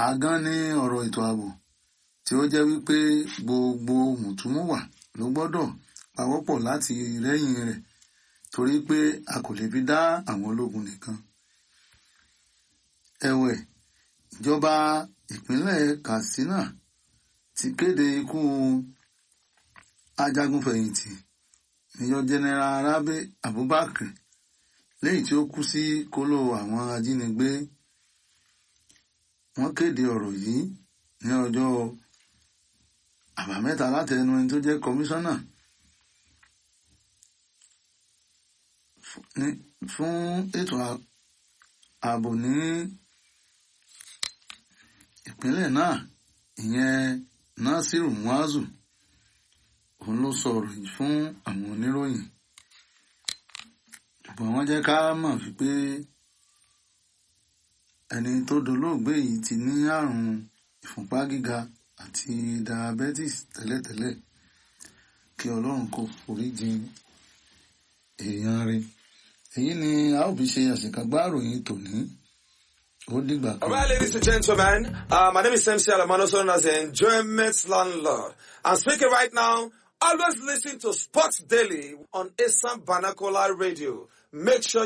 àgán ní ọ̀rọ̀ ètò ààbò tí ó jẹ́ wípé gbogbo mùtúmùwà ló gbọ́dọ̀ pawọ́pọ̀ láti rẹ́yìn rẹ̀ torí pé a kò lè fi dá àwọn ológun nìkan. ẹ̀wẹ̀ ìjọba ìpínlẹ̀ Katsina ti kéde ikú ajagunfẹ̀yìntì Major General Rabi Abubakar lẹ́yìn tí ó kú sí kóló àwọn ajínigbé wọ́n kéde ọ̀rọ̀ yìí ní ọjọ́ àbámẹ́ta láti ẹnu ẹni tó jẹ́ kọmíṣánná fún ètò ààbò ní ìpínlẹ̀ náà ìyẹn Nasiru Muazu òun ló sọ ọ̀rọ̀ yìí fún àwọn oníròyìn ṣùgbọ́n wọ́n jẹ́ ká mọ̀ wípé ẹni tó dolóògbé yìí ti ní àrùn ìfúnpá gíga àti diabetes tẹ́lẹ̀tẹ́lẹ̀ kí ọlọ́run kó foríjì èèyàn rẹ̀ èyí ni a ó fi ṣe àṣekágbá ìròyìn tòní ó dìgbà kan. All right, ladies and gentlemen, uh, my name is MC Alamano, known as the Enjoyment Landlord. I'm speaking right now. Always listen to Sports Daily on Assam Vernacular Radio. Make sure